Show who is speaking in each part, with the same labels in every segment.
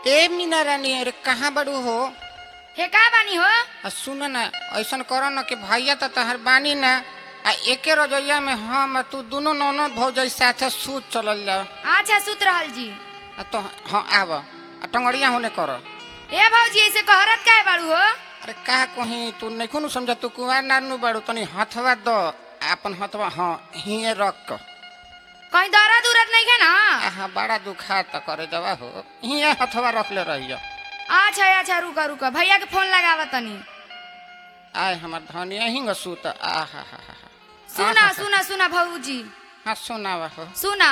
Speaker 1: ए मीना रानी अरे कहाँ बड़ू हो
Speaker 2: हे का बानी हो
Speaker 1: आ सुन न ऐसन करो न कि भैया तो तहर बानी न आ एके रजैया में हम आ तू दोनों नौनो भौजाई साथे सूत चलल जाओ
Speaker 2: अच्छा सुत रहल जी
Speaker 1: आ तो हाँ आब आ टंगड़िया होने करो
Speaker 2: ए भौजी ऐसे कहरत काहे बाड़ू हो
Speaker 1: अरे का कहीं तू नहीं नु समझा तू कुमार नानू बाड़ू तनी हथवा दो अपन हथवा हाँ हिए रख क
Speaker 2: कहीं दर्द उरद नहीं है ना
Speaker 1: आहा बड़ा दुखा त करे दवा हो हिए हथवा रख ले रहियो
Speaker 2: अच्छा अच्छा रुका रुका भैया के फोन लगावा तनी
Speaker 1: आय हमर धनिया हिंग सूत आहा हा हा हा
Speaker 2: सुना
Speaker 1: आहा,
Speaker 2: सुना सुना भौजी
Speaker 1: हाँ सुनावा हो
Speaker 2: सुना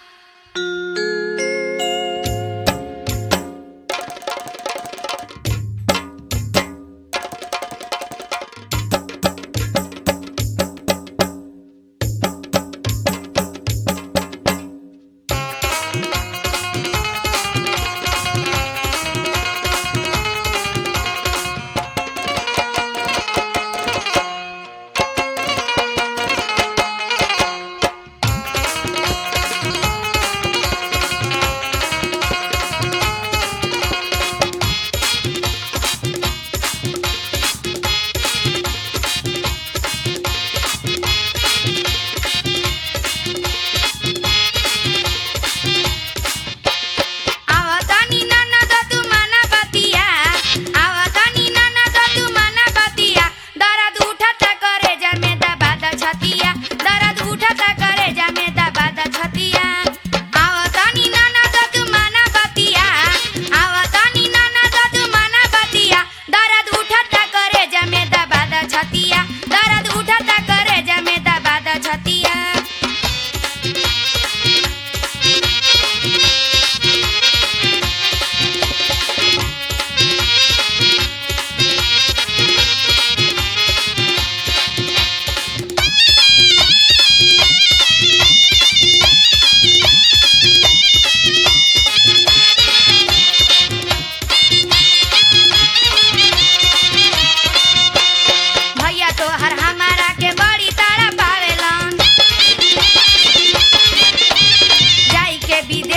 Speaker 2: आवतानी नाना दतु माना बतिया आवतानी नाना दतु माना बतिया दर्द उठता करे जमे दबाद छतिया दर्द उठता करे जमे दबाद छतिया आवतानी नाना दतु माना बतिया आवतानी नाना दतु माना बतिया दर्द उठता करे जमे दबाद छतिया दर्द उठता करे जमे दबाद छतिया भैया तो हर हमारा के बड़ी तारा पावेलन जाई के विदेश